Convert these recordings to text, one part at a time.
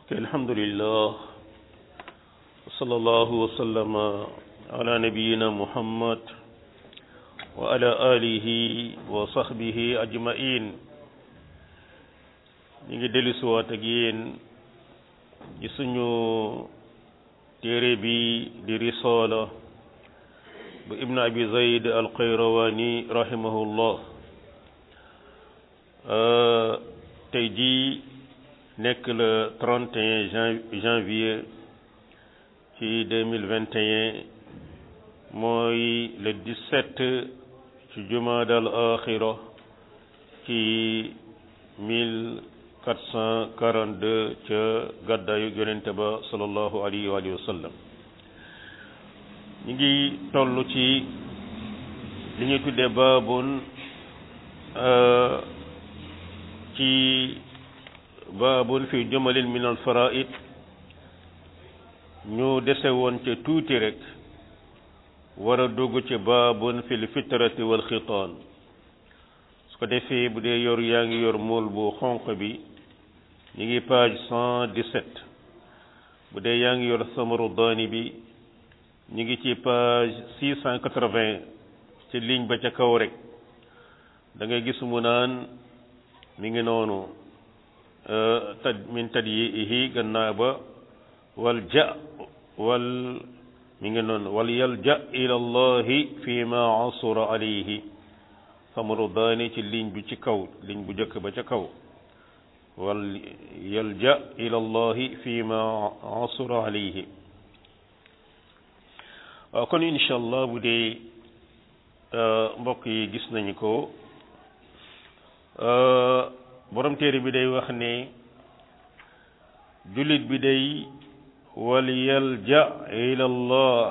الحمد لله وصلى الله وسلم على نبينا محمد وعلى آله وصحبه أجمعين ñi ngi dellu siwaat ak yéen ci suñu téere bi di risaala bu ibnu abi zayd al qayrawani rahimahullah tey jii nekk le 31 janvier ci 2021 mooy le 17 ci jumaada al axira ci 1442 ca gàddaayu yonente ba sallallahu alayhi wa sallam ñu ngi toll ci li ñuy tuddee baabun ci baabun fi jumalin min al faraid ñu dese woon ca tuuti rek war a dugg ci baabun fi l fitrati wal xitaan su ko defee bu dee yor yaa ngi yor mool bu xonq bi ñu ngi page cent dix-sept bu dee yaa ngi yor samaru daani bi ñu ngi ci page six cent quatre-vingt ci ligne ba ca kaw rek da ngay gis mu naan mi ngi noonu tad min tad yi ihi gannaaw ba wal ja wal mi ngi noonu wal yalja ila allahi fi ma asura alayhi samaru daani ci ligne bi ci kaw ligne bu jëkk ba ca kaw wal yalja ila allahi fi ma asura alayhi waaw kon incha allah bu dee mbokk yi gis nañu ko borom téere bi day wax ne jullit bi day wal yalja ila allah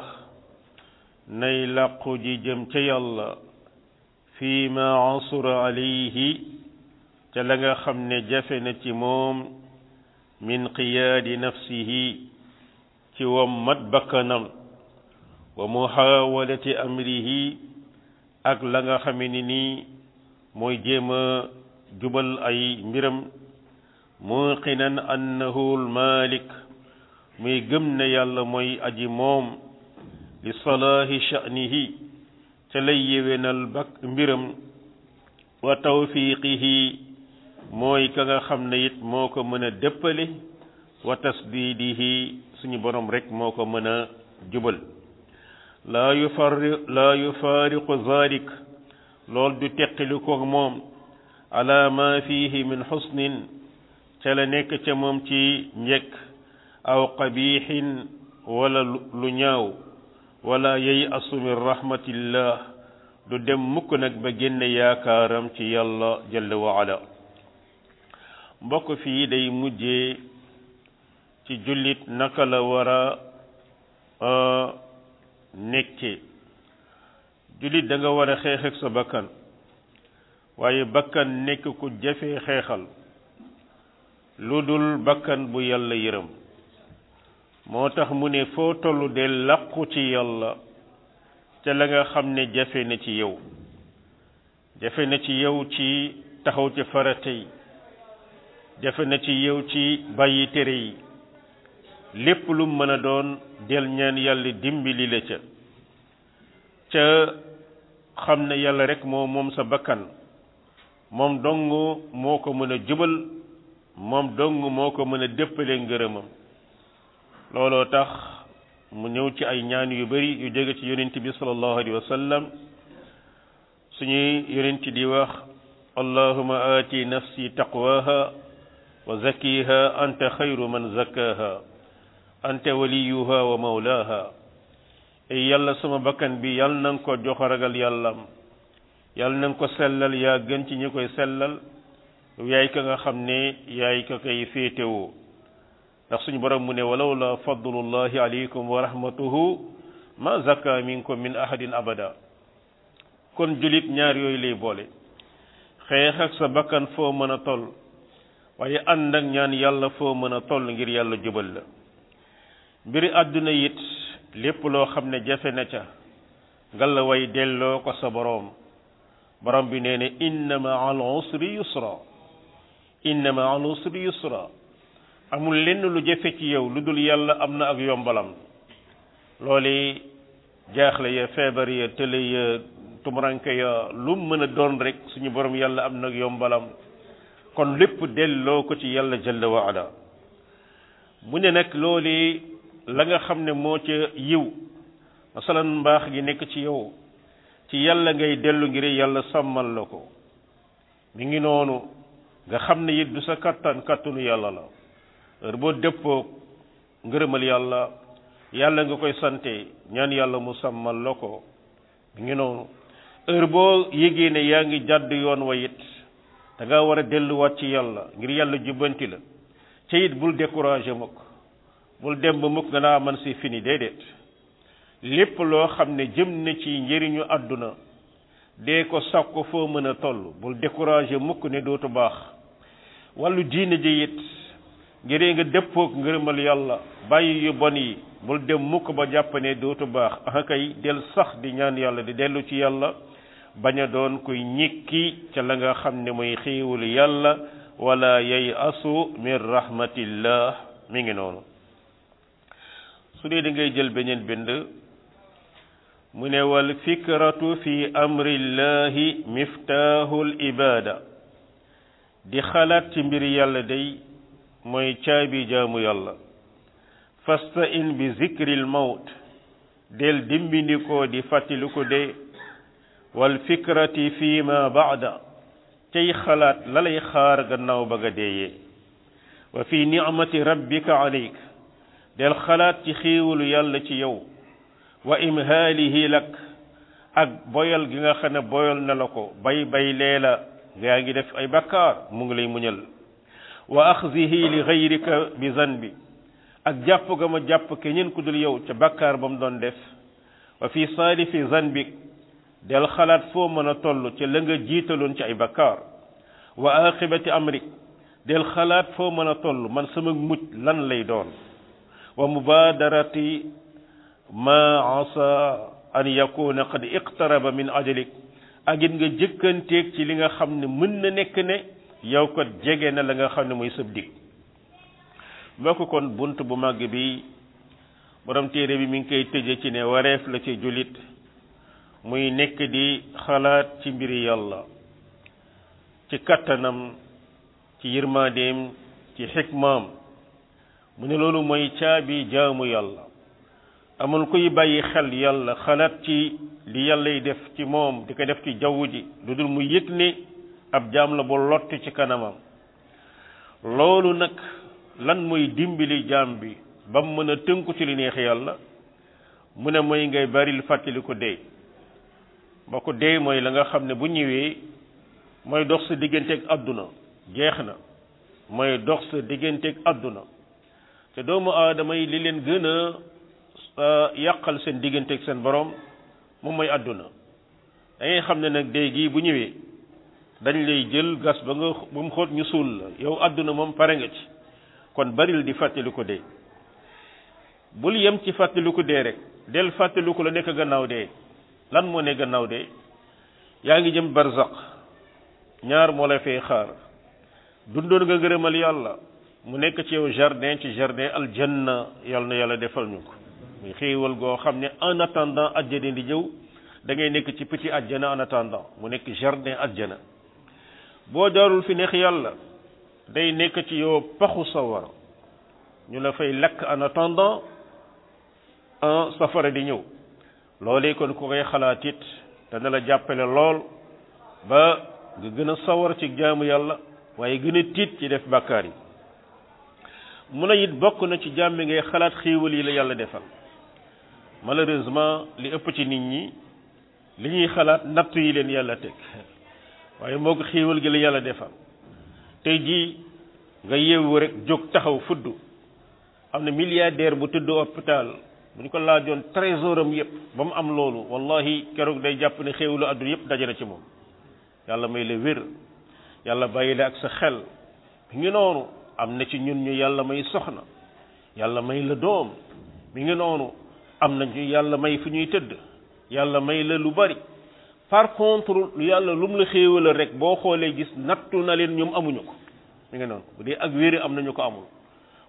nay làqu ji jëm ca yàlla fi ma asura alayhi ca la nga xam ne jafe na ci moom min qiyaadi nafsihi ci wammat bakkanam wa muhawalati amrihi ak la nga xame ni nii mooy jéem a jubal ay mbiram muqinan annahu almalik muy gëm ne yàlla mooy aji moom li salaahi sha'nihi ca lay yéwénal bak mbiram wa tawfiqihi mooy ka nga xam ne it moo ko mën a dëppale wa tasdidihi suñu borom rek moo ko mën a jubal laa yufarri laa yufaariqu zalik lool du teqali ko moom ala ma fihi min xusnin ca la nekk ca moom ci njëkk aw qabixin wala lu ñaaw wala yey asu min rahmatillah du dem mukk nag ba génne yaakaaram ci yàlla jalla wa ala mbokk fii day mujjee ci jullit naka la war a nekke jullit da nga war a xeex ak sa bakkan waaye bakkan nekk ku jafe xeexal lu dul bakkan bu yàlla yërëm moo tax mu ne foo tollu de làqu ci yàlla ca la nga xam ne jafe na ci yow jafe na ci yow ci taxaw ci farata yi jafe na ci yow ci bàyyi tere yi lépp lu mën a doon del ñaan yàlla dimbali la ca ca xam ne yàlla rek moo moom sa bakkan moom dong moo ko mën a jubal moom dong moo ko mën a déppale ngërëmam looloo tax mu ñëw ci ay ñaan yu bari yu jóge ci yonent bi sallallahu alayhi wa sallam suñuy yonent di wax allahuma aati nafsi taqwaha wa zakkiha anta xayru man zakkaha anta waliyuha wa mawlaha ey yàlla sama bakkan bi yàlla na nga ko jox ragal yàllam yàlla na nga ko sellal yaa gën ci ñi koy sellal yaay ka nga xam ne yaay ka koy féetewoo ndax suñu borom mu ne walaw la fadlullahi alaykum wa rahmatuhu ma zakka minkum min ahadin abada kon julit ñaar yooyu lay boole xeex ak sa bakkan foo mën a toll waaye ànd ak ñaan yàlla foo mën a toll ngir yàlla jubal la mbiri àdduna it lépp loo xam ne jafe na ca ngalla way delloo ko sa boroom borom bi nee ne inna ma al usri yusra inna ma al usri yusra amul lenn lu jafe ci yow lu dul yàlla am na ak yombalam loolu jaaxle ya feebar ya tële ya tumuranke ya lu mën a doon rek suñu borom yàlla am na ak yombalam kon lépp delloo ko ci yàlla jalla wa ala mu ne nag loolu la nga xam ne moo ca yiw masalan mbaax gi nekk ci yow ci yàlla ngay dellu ngir yàlla sàmmal la ko mi ngi noonu nga xam ne it du sa kattan kattanu yàlla la heure boo dëppoo ngërëmal yàlla yàlla nga koy sante ñaan yàlla mu sàmmal la ko mi ngi noonu heure boo yégee ne yaa ngi jàdd yoon wa it da nga war a delluwaat ci yàlla ngir yàlla jubbanti la ca it bul découragé mukk bul dem ba mukk nga naa man si fini déedéet lépp loo xam ne jëm na ci njëriñu àdduna dee ko sàkko foo mën a toll bul découragé mukk ne dootu baax wàllu diine ji it ngir nga dëppook ngërëmal yàlla bàyyi yu bon yi bul dem mukk ba jàpp ne dootu baax ah kay del sax di ñaan yàlla di dellu ci yàlla bañ a doon kuy ñikki ca la nga xam ne mooy xéewul yàlla wala yay asu min rahmatillah mi ngi noonu su dee da ngay jël beneen bind mu ne wal fikratu fi amrillahi miftahul ibada di xalaat ci mbir yàlla day mooy caabi jaamu yàlla fasta in bi zikril mawt del dimbindikoo di fàttali ko dee wal fikrati fi ma baada tey xalaat la lay xaar gannaaw ba nga deeyee wa fi nicmati rabbika aleyk del xalaat ci xéewalu yàlla ci yow wa imhaalihi lak ak boyal gi nga xam ne boyal na la ko bay bay leela gaa ngi def ay bakkaar mu ngi lay muñal wa axzihi li gayrika bi zanbi ak jàpp ga ma jàpp keneen ku dul yow ca bakkaar ba mu doon def wa fi saalifi zanbik del xalaat foo mën a toll ca la nga jiitaloon ci ay bakkaar wa aqibati amrik del xalaat foo mën a toll man sama mucc lan lay doon wa mubaadarati ma asa an yakuna qad iqtaraba min ajalik ak it nga jëkkanteeg ci li nga xam ne mën na nekk ne yow ko jege na la nga xam ne mooy sëb dig mbokk kon bunt bu màgg bi borom téere bi mi ngi koy tëje ci ne wareef la ci jullit muy nekk di xalaat ci mbiri yàlla ci kattanam ci yërmandeem ci xikmaam mu ne loolu mooy caabi jaamu yàlla amul kuy bàyyi xel yàlla xalaat ci li yàllay def ci moom di ko def ci jaww ji lu dul mu yëg ne ab jaam la bu lott ci kanamam loolu nag lan mooy dimbali jaam bi ba mu mën a tënku ci li neex yàlla mu ne mooy ngay baril fàttali ko dee ba ko dee mooy la nga xam ne bu ñëwee mooy dox sa digganteeg àdduna jeex na mooy dox sa digganteeg àdduna te doomu aadama yi li leen gën a yàqal seen digganteeg seen borom moom mooy àdduna da ngay xam ne nag dee gii bu ñëwee dañ lay jël gas ba nga ba mu xóot ñu suul la yow àdduna moom pare nga ci kon baril di fàttali ko dee bul yem ci fàttali ko dee rek del fàttali ko la nekk gannaaw dee lan moo ne gannaaw dee yaa ngi jëm barzaq ñaar moo lay fay xaar dundoon nga ngërëmal yàlla mu nekk ci yow jardin ci jardin aljanna yàlla na yàlla defal ñu ko muy xéewal goo xam ne en attendant ajjana di jëw da ngay nekk ci petit ajjana en attendant mu nekk jardin ajjana boo jaarul fi neex yàlla day nekk ci yow paxu sawara ñu la fay lakk en attendant un safara di ñëw loolee kon ku koy xalaat it dana la jàppale lool ba nga gën a sawar ci jaamu yàlla waaye gën a tiit ci def bàkkaar yi mun a it bokk na ci jaam bi ngay xalaat xéewal yi la yàlla defal malheureusement li ëpp ci nit ñi li ñuy xalaat nattu yi leen yàlla teg waaye moo ko xéewal gi la yàlla defal tey jii nga yeewu rek jóg taxaw fudd am na milliardaire bu tëdd hôpital bu ñu ko laajoon trésor am yëpp ba mu am loolu wallahi keroog day jàpp ne xéewalu àdduna yëpp daje na ci moom yàlla may la wér yàlla bàyyi la ak sa xel mi ngi noonu am na ci ñun ñu yàlla may soxna yàlla may la doom mi ngi noonu am na ñu yàlla may fu ñuy tëdd yàlla may la lu bari par contre lu yàlla lu mu la xéewala rek boo xoolee gis nattu na leen ñoom amuñu ko mi ngi noonu bu dee ak wéri am nañu ko amul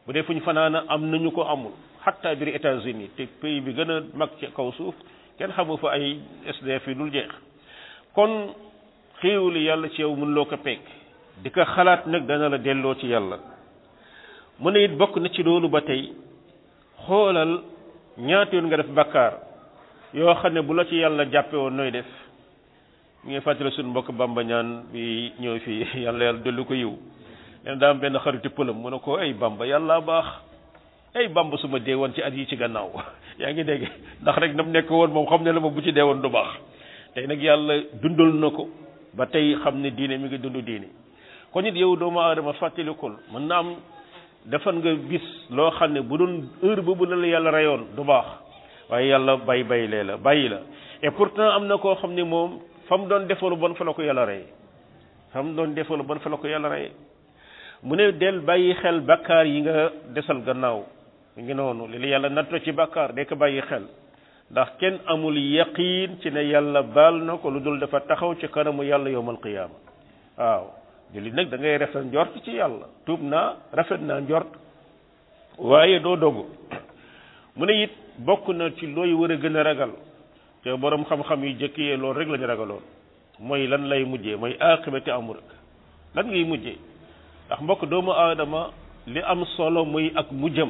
bu dee fu ñu fanaana am nañu ko amul xatta biir États-Unis te pays bi gën a mag ci kaw suuf kenn xamu fa ay SDF yi dul jeex kon xéewali yàlla ci yow mën loo ko peek di ko xalaat nag dana la delloo ci yàlla mu ne it bokk na ci loolu ba tey xoolal ñaata yoon nga def bakkaar yoo xam ne bu la ci yàlla jàppe woon nooy def ñu ngi fàttali suñu mbokk bamba ñaan bi ñëw fii yàlla yàlla dellu ko yiw leen daa am benn xaritu pëlam mu ne ko ay bamba yàlla baax ay bamba su ma dee woon ci at yi ci gannaaw yaa ngi dégg ndax rek nam nekk woon moom xam ne la ma bu ci dee woon du baax tey nag yàlla dundal na ko ba tey xam ne diine mi ngi dund diine kon it yow doomu aadama fàttalikul mën na am defan nga bis loo xam ne bu doon heure boobu la la yàlla reyoon du baax waaye yàlla bay bay lee la bàyyi la et pourtant am na koo xam ne moom fa mu doon defalu bon fa la ko yàlla rey fa mu doon defalu bon fa la ko yàlla rey mu ne del bàyyi xel bakkaar yi nga desal gannaaw mu ngi noonu li la yàlla natto ci bakkaar de ko bàyyi xel ndax kenn amul yaqiin ci ne yàlla baal na ko lu dul dafa taxaw ci kanamu yàlla yowmal qiyaama waaw jullit nag da ngay rafet njort ci yàlla tuub naa rafet naa njort waaye doo dogu mu ne it bokk na ci looy war a gën a ragal te borom xam-xam yu jëkk yee loolu rek la ñu ragaloon mooy lan lay mujjee mooy aqibati amrik lan ngay mujjee ndax mbokk doomu aadama li am solo muy ak mujjam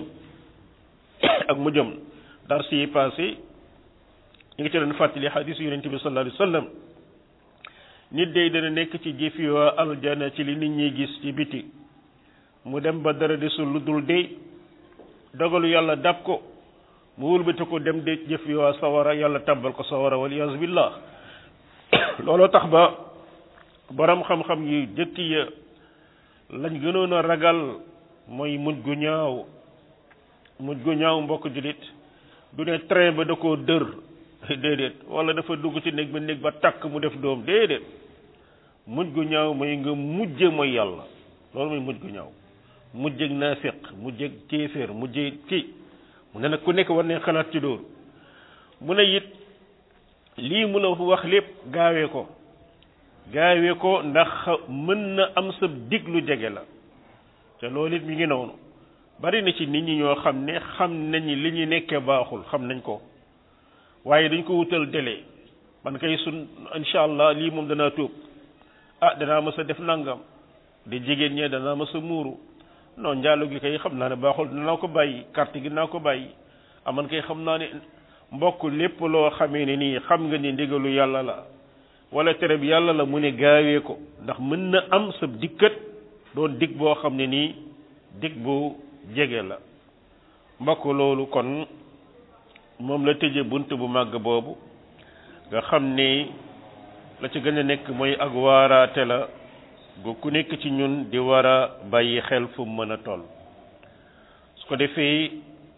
ak mujjam dar si passé ñu ngi ci doon fàttali xadiis yonent bi sallallahu alayhi wa sallam nit day dana nekk ci jëfi waa aljana ci li nit ñi gis ci biti mu dem ba dara desul lu dul dee dogalu yàlla dab ko mu wëlbati ko dem de jëf waa sawara yàlla tabbal ko sawara wal iyaazu billah looloo tax ba borom xam-xam yi jëkk ya lañ gënoon a ragal mooy mujj gu ñaaw mujj gu ñaaw mbokk jullit du ne train ba da koo dër déedéet wala dafa dugg ci néeg ba néeg ba takk mu def doom déedéet mujj gu ñaaw mooy nga mujje mooy yàlla loolu mooy mujj gu ñaaw mujjeg naafiq mujjeg kéeféer mujje kii mu ne nag ku nekk war ne xalaat ci loolu mu ne it lii mu la wax lépp gaawee ko gaawee ko ndax mën na am sa dig lu jege la te loolu it mi ngi noonu bari na ci nit ñi ñoo xam ne xam nañ li ñu nekkee baaxul xam nañ ko waaye dañ ko wutal délai man kay sun incha allah lii moom danaa tuub ah danaa mës a def nangam di jigéen ñee danaa mës a muuru non njaalo gi kay xam naa ne baaxul danaa ko bàyyi carte gi naa ko bàyyi ah man kay xam naa ne mbokk lépp loo xamee ne nii xam nga ni ndigalu yàlla la wala tere bi yàlla la mu ne gaawee ko ndax mën na am sa dikkat doon dig boo xam ne nii dig bu jege la mbokk loolu kon moom la tëje bunt bu màgg boobu nga xam ne la ci gën a nekk mooy ak waaraate la gu ku nekk ci ñun di war a bàyyi xel fu mu mën a toll su ko defee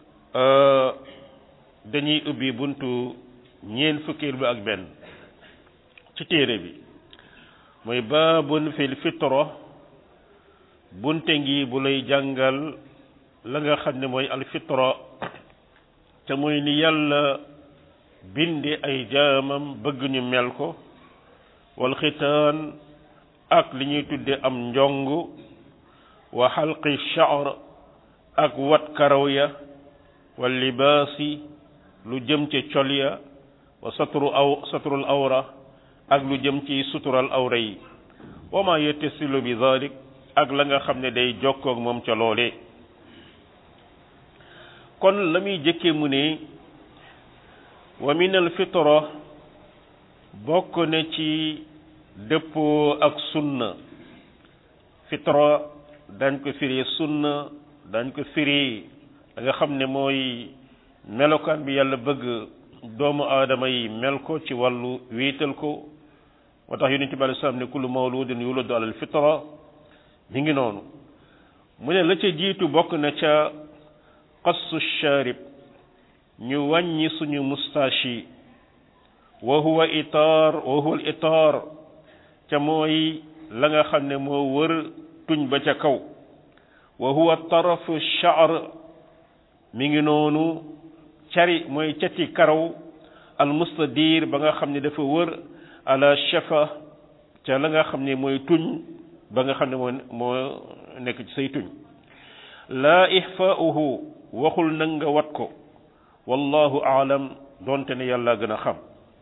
dañuy ubbi buntu ñeen fukkeel bi ak benn ci téere bi mooy baabun fil fitra bunte ngi bu lay jàngal la nga xam ne mooy alfitra te mooy ni yàlla binde ay jaamam bëgg ñu mel ko wal xitaan ak li ñuy tudde am njong wa xalqi sha'r ak wat karaw ya wal libaasi lu jëm ci col ya wa satru aw satrul awra ak lu jëm ci sutural awra yi wa ma yettasilu bi dalik ak la nga xam ne day jokkoog moom ca loole kon la muy jëkke mu ne wa min al fitra bokk na ci dëppoo ak sunna fitra dañ ko firi sunna dañ ko firi da nga xam ne mooy melokaan bi yàlla bëgg doomu aadama yi mel ko ci wàllu wéetal ko moo tax yonent bi alei salaam ne kullu mawludin yuladu alal fitra mi ngi noonu mu ne la ca jiitu bokk na ca qassu sharib ñu wàññi suñu moustache yi wa huwa itaar wa huwa al itaar ca mooy la nga xam ne moo wër tuñ ba ca kaw wa huwa tarafu sha'r mi ngi noonu cari mooy cati karaw al mustadir ba nga xam ne dafa wër ala shafa ca la nga xam ne mooy tuñ ba nga xam ne moo moo nekk ci say tuñ laa ixfaauhu waxul nag nga wat ko wallahu aalam doonte ne yàlla gën a xam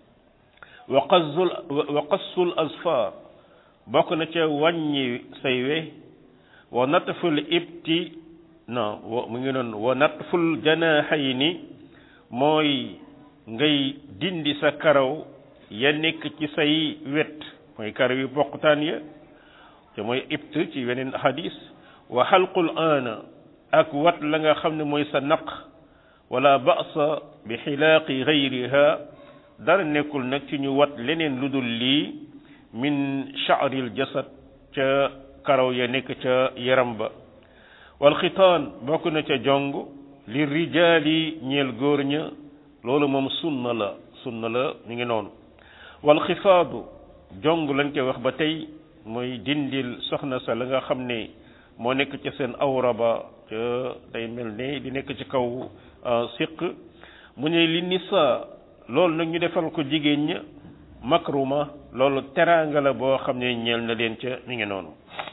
wa qasul wa qassul asfar bokk na ca wàññi say we wa natful ibti non mu ngi noonu wa natful janaahayni mooy ngay dindi sa karaw ya nekk ci say wet mooy karaw yu bokkutaan ya te mooy ibt ci weneen hadis wa xalqul aana ak wat la nga xam ne mooy sa naq wala ba'sa bi xilaaqi gayriha dara nekkul nag ci ñu wat leneen lu dul lii min sha'ril jasad ca karaw ya nekk ca yaram ba wal xitaan bokk na ca jong li rijaali ñeel góor ña loolu moom sunna la sunna la mi ngi noonu wal xifaadu jong lañ koy wax ba tey mooy dindil soxna sa la nga xam ne moo nekk ca seen awra ba ca day mel ne di nekk ci kaw siq mu ne li nisa loolu nag ñu defal ko jigéen ña makruma loolu teraanga la boo xam ne ñeel na leen ca mi ngi noonu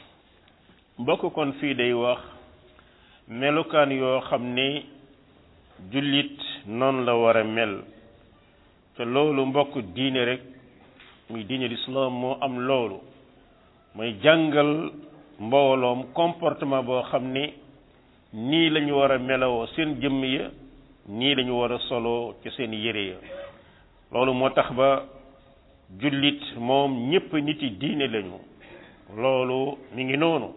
mbokk kon fii day wax melukaan yoo xam ne jullit noonu la war a mel te loolu mbokk diine rek muy diine l'islam moo am loolu mooy jàngal mbooloom comportement boo xam ne nii la ñu war a melawoo seen jëmm ya nii la ñu war a solo ci seen yére ya loolu moo tax ba jullit moom ñépp nit yi diine lañu loolu mi ngi noonu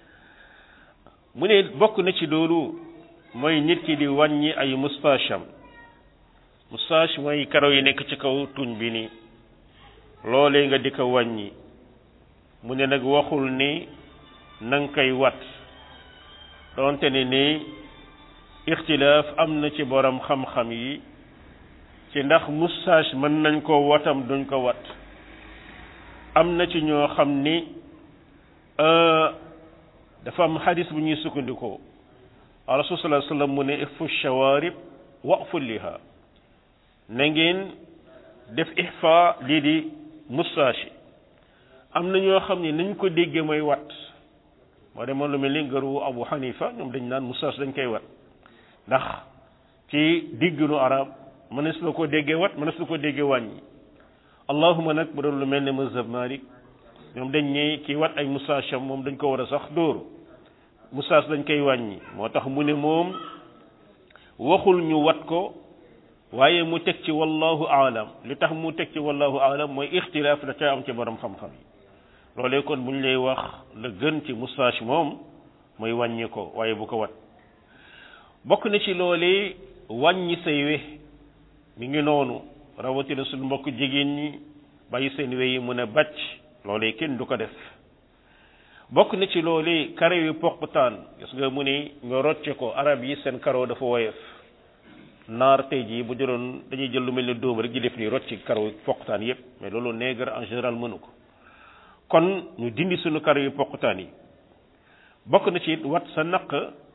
mu ne bokk na ci loolu mooy nit ki di wàññi ay mustacham moustache mooy karaw yi nekk ci kaw tuñ bi ni loolee nga di ko wàññi mu ne nag waxul ni na nga koy wat doonte ne ni ixtilaaf am na ci borom xam-xam yi ci ndax moustache mën nañ ko watam duñ ko wat am na ci ñoo xam ni dafa am xadis bu ñuy sukkandikoo rasul sallallahu alayhi wasallam mu ne ifu shawarib waqfu liha na ngeen def ihfa lii di moustache am na ñoo xam ne nañ ko déggee mooy wat moo demoon lu mel ni ngëru Abu Hanifa ñoom dañ naan moustache dañ koy wat ndax ci digginu arab mënees la ko déggee wat mënees la ko déggee wàññi allahuma nag bu doon lu mel ne mazhab Malik ñoom dañ ne kii wat ay moustache am moom dañ ko war a sax dóoru moustache dañ koy wàññi moo tax mu ne moom waxul ñu wat ko waaye mu teg ci wallahu aalam li tax mu teg ci wallahu aalam mooy ixtilaaf da ca am ci borom xam-xam yi loolee kon bu ñu lay wax la gën ci moustache moom mooy wàññi ko waaye bu ko wat bokk na ci loolee wàññi say we mi ngi noonu rawatina suñu mbokk jigéen ñi bàyyi seen we yi mun a bàcc loolee kenn du ko def bokk na ci loolee karaw yu poqtaan gis nga mu ne nga rocce ko arab yi seen karaw dafa woyof naar tey jii bu jëloon dañuy jël lu mel ne dóom rek di def nii rocci karaw poqtaan yépp mais loolu nègre en général mënu ko kon ñu dindi suñu karaw yu poqtaan yi bokk na ci it wat sa naq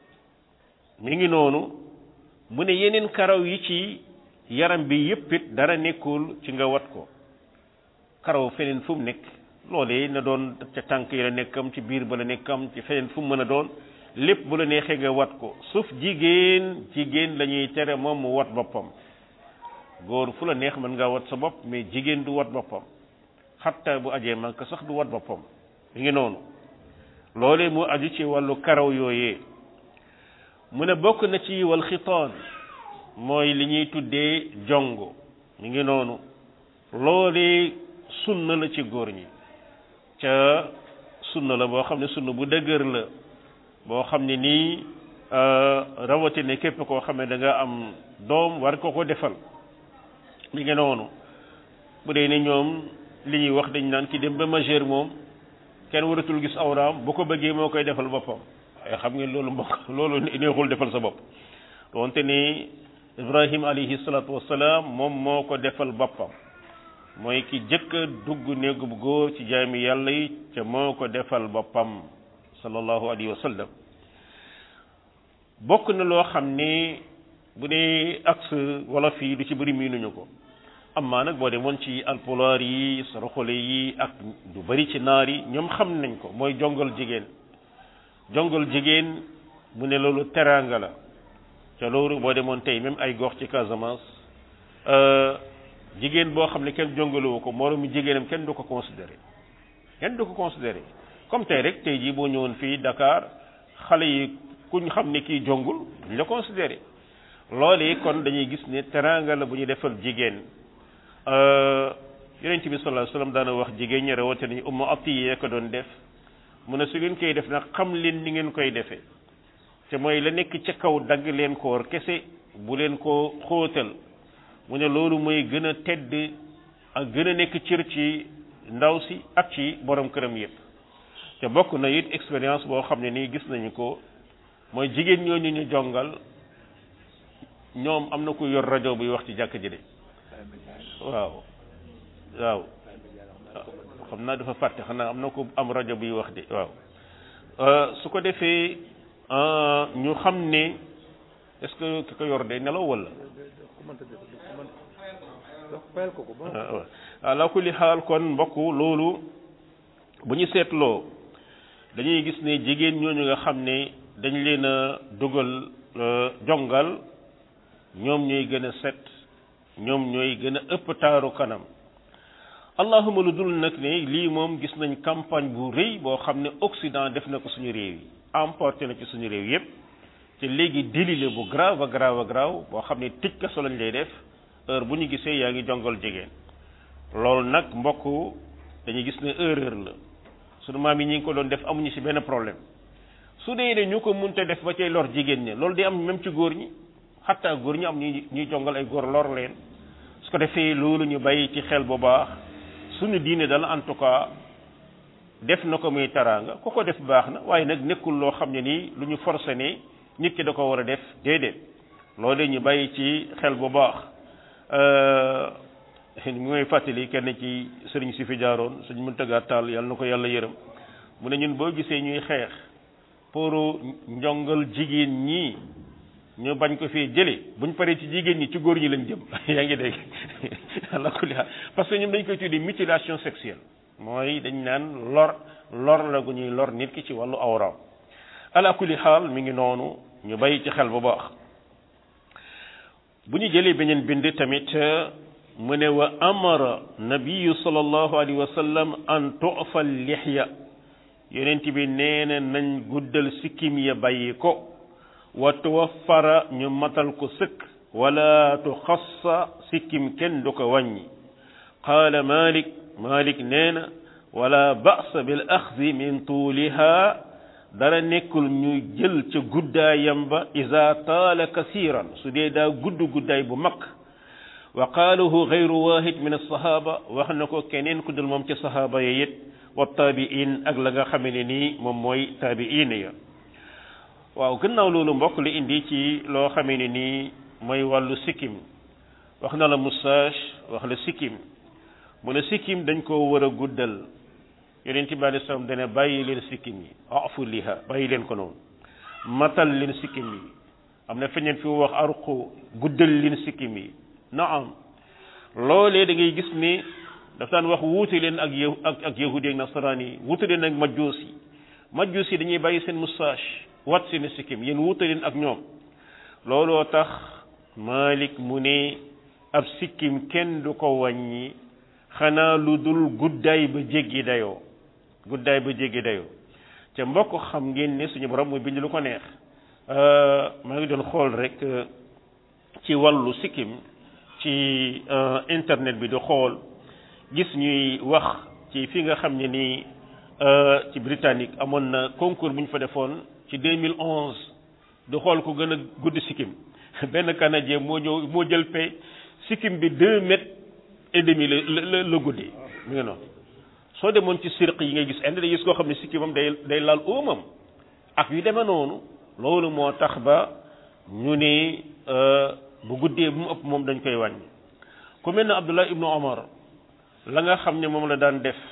mi ngi noonu mu ne yeneen karaw yi ci yaram bi yépp it dara nekkul ci nga wat ko karaw feneen fu mu nekk loolee na doon ca tànk yi la nekkam ci biir ba la nekkam ci feneen fu mu mën a doon lépp bu la neexee nga wat ko suuf jigéen jigéen la ñuy tere moom mu wat boppam góor fu la neex mën ngaa wat sa bopp mais jigéen du wat boppam xatta bu ajee mank sax du wat boppam mi ngi noonu loolee mu aju ci wàllu karaw yooyee mu ne bokk na ci wal xitaan mooy li ñuy tuddee jongo mi ngi noonu loolee sunna la ci góor ñi ca sunna la boo xam ne sunna bu dëgër la boo xam ne nii rawatina képp koo xam ne da nga am doom war ko ko defal mi ngi noonu bu dee ne ñoom li ñuy wax dañ naan ki dem ba majeur moom kenn waratul gis awraam bu ko bëggee moo koy defal boppam ay xam ngeen loolu mbokk loolu neexul defal sa bopp donte ni ibrahim alayhi salatu wasalaam moom moo ko defal boppam mooy ki jëkk a dugg néegu bu góor ci jaami yàlla yi ca moo ko defal boppam sallallahu alayhi wa sallam bokk na loo xam ne bu dee axe wolof yi du ci bëri miinuñu ko amaa nag boo demoon ci alpulaar yi saraxole yi ak du bëri ci naar yi ñoom xam nañ ko mooy jongal jigéen jongal jigéen mu ne loolu teraanga la te loolu boo demoon tey même ay gox ci Casamance jigéen boo xam ne kenn jongalewu ko moroomu jigéenam kenn du ko considéré kenn du ko considéré comme tey rek tey jii boo ñëwoon fii Dakar xale yi kuñ xam ne kii jongul duñ la considéré loolu yi kon dañuy gis ne teraanga la bu ñu defal jigéen yonent bi sallallahu alayhi wasallam daana wax jigéen ñi rawatina nañu umma atiyee ko doon def mu ne su ngeen koy def nag xam leen ni ngeen koy defee te mooy la nekk ca kaw dagg leen ko war kese bu leen ko xóotal mu ne loolu mooy gën a tedd ak gën a nekk cër ci ndaw si ak ci borom këram yépp te bokk na it expérience boo xam ne nii gis nañu ko mooy jigéen ñooñu ñu jongal ñoom am na ku yor rajo buy wax ci jàkk ji de waaw waaw xam naa dafa fàtte xanaa am na ko am rajo buy wax de waaw su ko defee ñu xam ne est-ce que ki ko yor de nelaw wala waaw ala kulli xaal kon mbokk loolu bu ñu seetloo dañuy gis ne jigéen ñooñu nga xam ne dañ leen a dugal jongal ñoom ñooy gën a set ñoom ñooy gën a ëpp taaru kanam allahuma lu dul nag ne lii moom gis nañ campagne bu rëy boo xam ne Occident def na ko suñu réew yi emporté na ci suñu réew yépp te léegi délit la bu grave grave grave boo xam ne tëj kaso lañ lay def heure bu ñu gisee yaa ngi jongal jigéen loolu nag mbokk dañuy gis ne erreur la sunu maam yi ñi ngi ko doon def amuñu ci benn problème su dee ne ñu ko munte def ba cay lor jigéen ñi loolu day am même ci góor ñi xatta góor ñi am ñuy ñuy jongal ay góor lor leen su ko defee loolu ñu bàyyi ci xel bu baax suñu diine dal en tout cas def na ko muy taraanga ku ko def baax na waaye nag nekkul loo xam ne nii lu ñu forcé ne nit ki da ko war a def déedéet loolu ñu bàyyi ci xel bu baax mi ngay fàttali kenn ci sëriñ si fi jaaroon suñ mën tëggaat taal yàlla na ko yàlla yërëm mu ne ñun boo gisee ñuy xeex pour njongal jigéen ñi ñu bañ ko fee jële buñ paree ci jigéen ñi ci góor ñi lañ jëm yaa ngi dégg ala kulli haal parce que ñoom dañ koy tuddee mutilation sexuelle mooy dañ naan lor lor la gu ñuy lor nit ki ci wàllu awraam ala kulli xaal mi ngi noonu ñu bàyyi ci xel bu baax bu ñu jëlee beneen bind tamit mu ne wa amara nabiyu sallallahu alayhi wa sallam an tu'fa lixya yonent bi nee na nañ guddal sikkim ya bàyyi ko wa tuwaffara ñu matal ko sëkk wala tuxassa sikkim kenn du ko wàññi qaala malik malik nee na wala ba'sa bil axdi min tuuliha dara nekkul ñu jël ca guddaayam ba iza taala kasiran su dee daa gudd guddaay bu mag wa qaalahu gayru wahid min alsahaba wax na ko keneen ku dul moom ci sahaaba ya it wa taabiin ak la nga xame ne nii moom mooy taabiin ya waaw gannaaw loolu mbokk li indi ci loo xamee ne nii mooy wàllu sikkim wax na la moustache wax la sikkim mu ne sikkim dañ koo war a guddal yonent bi alei salaam dane bàyyi leen sikkim yi afu liha bàyyi leen ko noonu matal leen sikkim yi am na feñeen fi wax arqu guddal leen sikkim yi naam loolee da ngay gis ni daf daan wax wuute leen ak yow ak ak yahudi ak nasaraan yi wuute leen ak majjuus yi majjuus yi dañuy bàyyi seen moustache wat seen sikkim yéen wuute leen ak ñoom looloo tax Malik mu ne ab sikkim kenn du ko wàññi xanaa lu dul guddaay ba jéggi dayoo guddaay ba jéggi dayoo te mbokk xam ngeen ne suñu borom muy bind lu ko neex maa ngi doon xool rek ci wàllu sikkim ci internet bi di xool gis ñuy wax ci fi nga xam ne nii ci Britannique amoon na concours bu ñu fa defoon ci 2011 di xool ko gën a gudd sikkim benn canadien moo ñëw moo jël pay sikkim bi deux mètres et demi la la la guddee mu ngi noonu soo demoon ci sirq yi ngay gis indi day gis koo xam ne sikkimam day day laal óomam ak yu demee noonu loolu moo tax ba ñu ne bu guddee bu mu ëpp moom dañ koy wàññi ku mel ne Abdullah ibnu Omar la nga xam ne moom la daan def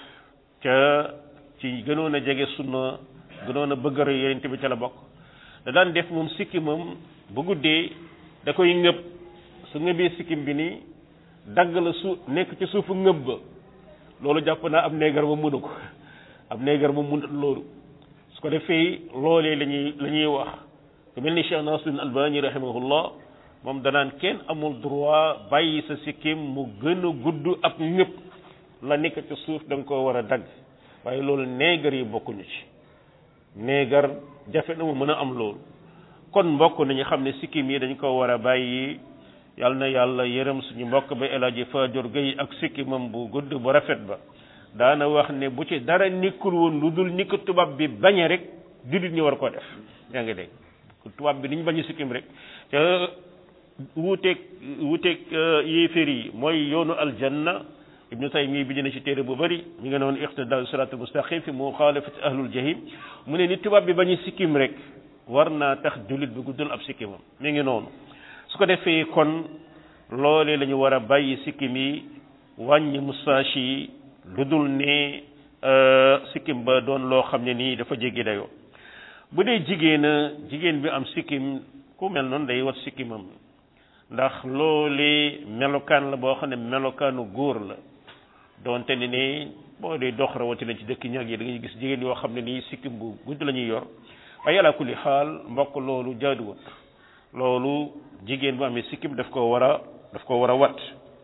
ca ci gënoon a jege sunna gënoon a bëgg a roy yonent bi ca la bokk da daan def moom sikkimam bu guddee da koy ngëb su ngëbee sikkim bi nii dagg la su nekk ci suufu ngëb ba loolu jàpp naa ab neegar ba mënu ko ab neegar ba mënut loolu su ko defee loolee la ñuy la ñuy wax ku mel ni Cheikh Nasiruddin Albani rahimahullah moom danaan kenn amul droit bàyyi sa sikkim mu gën a gudd ab ñëpp la nekk ci suuf da nga koo war a dagg waaye loolu neegar yi bokkuñu ci neegar jafe na mu mën a am loolu kon mbokk nañu xam ne sikkim yi dañ ko war a bàyyi yal na yàlla yërëm suñu mbokk ba El Hadji Fadior Gueye ak sikkimam bu gudd bu rafet ba daana wax ne bu ci dara nekkul woon lu dul ni ko tubaab bi bañe rek jullit ñi war koo def yaa ngi dégg tubaab bi ni ñu bañu sikkim rek te wuuteeg wuuteeg yéeféer yi mooy yoonu aljanna ibnu taymi bi dina ci téere bu bëri mi nga noonu iqtidaa siraatul mustaqim fi muxaalafati ahlul jahim mu ne ni tubaab bi bañu sikkim rek war naa tax jullit bi guddal ab sikkimam mi ngi noonu su ko defee kon loolee la ñu war a bàyyi sikkim yi wàññi moustache yi lu dul ne sikkim ba doon loo xam ne nii dafa jéggi dayoo bu dee jigéen a jigéen bi am sikkim ku mel noonu day wat sikkimam ndax loolee melokaan la boo xam ne melokaanu góor la doonte ne ne boo dee dox rawatina ci dëkk ñag yi da ngay gis jigéen yoo xam ne nii sikkim bu gudd la ñuy yor waaye ala kulli xaal mbokk loolu jaaduwut loolu jigéen bu amee sikkim daf ko war a daf ko war a wat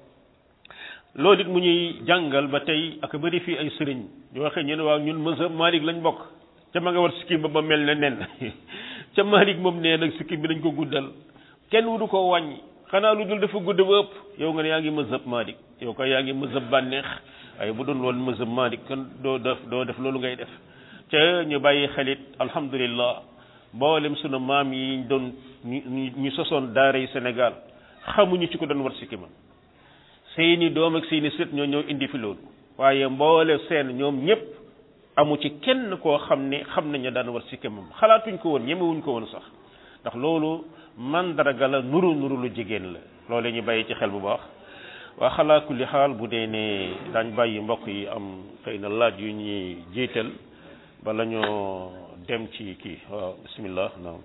loolu it mu ñuy jàngal ba tey ak bëri fii ay sëriñ ñu waxee ñu ne waaw ñun mazhab Malik lañ bokk ca ma nga war sikkim ba ba mel ne nen ca Malik moom nee nag sikkim bi dañ ko guddal kenn wudu ko wàññi xanaa lu dul dafa gudd ba ëpp yow nga ne yaa ngi mazhab Malik yow ko yaa ngi mazhab bànneex waaye bu doon loolu mazhab Malik kon doo def doo def loolu ngay def ca ñu bàyyi xelit alhamdulillah mboolem sunu maam yi doon ñu ñu sosoon daara yi Sénégal xamuñu ci ko doon war sikkimam seeni doom ak seeni sët ñoo ñëw indi fi loolu waaye mboole seen ñoom ñëpp amu ci kenn koo xam ne xam nañu daan war sikkimam xalaatuñ ko woon ñemewuñ ko woon sax ndax loolu mandarga la nuru nuru lu jigéen la loolu ñu bàyyi ci xel bu baax waa xalaa kulli xaal bu dee ne daañ bàyyi mbokk yi am xëy na laaj yu ñuy jiital bala ñoo dem ci kii waaw bismillah naam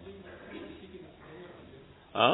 ah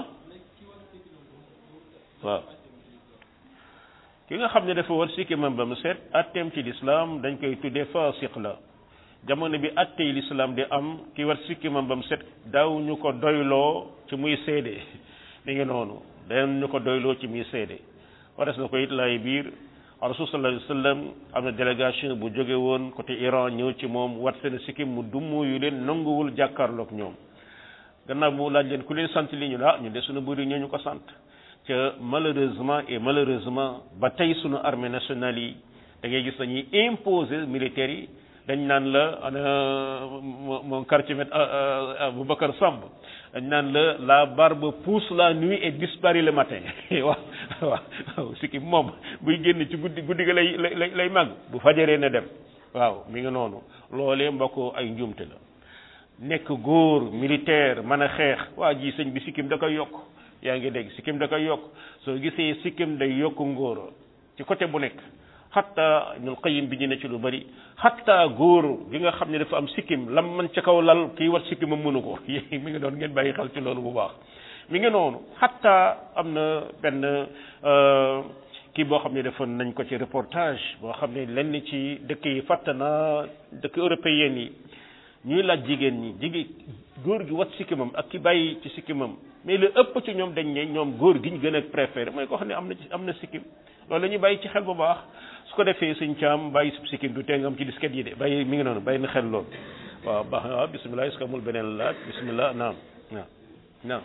waaw ki nga xam ne dafa war sikkimam ba mu set atteem ci lislaam dañ koy tuddee fasiq la jamono bi attey lislaam di am ki war sikkimam ba mu set daaw ñu ko doyloo ci muy seede mi ngi noonu dañ ñu ko doyloo ci muy seede wares na ko it laay biir rasul sallallahu alayhi wa sallam am na délégation bu jóge woon côté Iran ñëw ci moom wat seen sikkim mu dummu yu leen nanguwul jàkkaarloog ñoom gannaaw mu laaj leen ku leen sant li ñu ah ñu de suñu bëri ñoo ñu ko sant te malheureusement et malheureusement ba tey suñu armée nationale yi da ngay gis dañuy imposer militaires yi dañ naan la ana mon quartier maître Aboubacar Samb dañ naan la la barbe pousse la nuit et disparaît le matin waaw waaw sikkim moom buy génn ci guddi guddi ga lay lay lay màgg bu fajaree na dem waaw mi ngi noonu loolee mbokk ay njuumte la nekk góor militaire mën a xeex waa ji sëñ bi sikkim da koy yokk yaa ngi dégg sikkim da koy yokk soo gisee sikkim day yokk ngóor ci côté bu nekk xatta Ibnul Qayyim bi ñu ne ci lu bari xatta góor gi nga xam ne dafa am sikkim lam man ca kaw lal kii war sikkim am mënu ko mi ngi doon ngeen bàyyi xel ci loolu bu baax mi ngi noonu xatta am na benn kii boo xam ne defoon nañ ko ci reportage boo xam ne lenn ci dëkk yi fàtt na dëkk européen yi ñuy laaj jigéen ñi jigéen góor gi wat sikkimam ak ki bàyyi ci sikkimam mais lu ëpp ci ñoom dañ ne ñoom góor gi ñu gën a préféré mooy koo xam ne am na ci am na sikkim loolu la ñuy bàyyi ci xel bu baax su ko defee suñ caam bàyyi sub sikkim du tee nga am ci disket yi de bàyyi mi ngi noonu bàyyi na xel loolu waaw baax na waaw bisimilah est-ce que amul beneen laaj bisimilah naam naam naam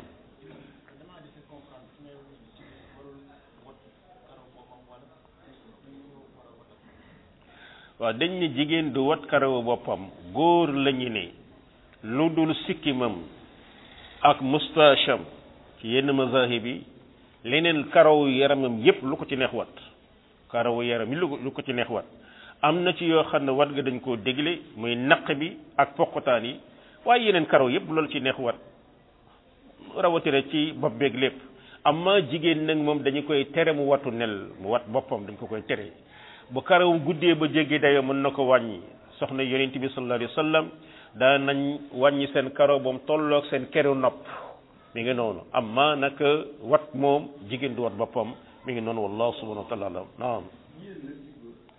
waaw dañ ne jigéen du wat karawu boppam góor lañu ne lu dul sikkimam ak mustacham ci yenn mazahib yi leneen karawu yaramam yépp lu ko ci neex wat karawu yaram yi lu ko ci neex wat am na ci yoo xam ne wat nga dañ koo dégle muy naq bi ak poqotaan yi waaye yeneen karaw yépp loolu ci neex wat rawatina ci bopp beeg lépp amma jigéen nag moom dañu koy tere mu watu nel mu wat boppam dañ ko koy tere bu karawum guddee ba jéggi dayo mën na ko wàññi soxna yonent bi sallallahu alayhi wa sallam daa nañ wàññi seen karaw ba mu tolloog seen keru nopp mi ngi noonu amma nag wat moom jigéen du wat boppam mi ngi noonu wallahu subhanahu wa taala alam naam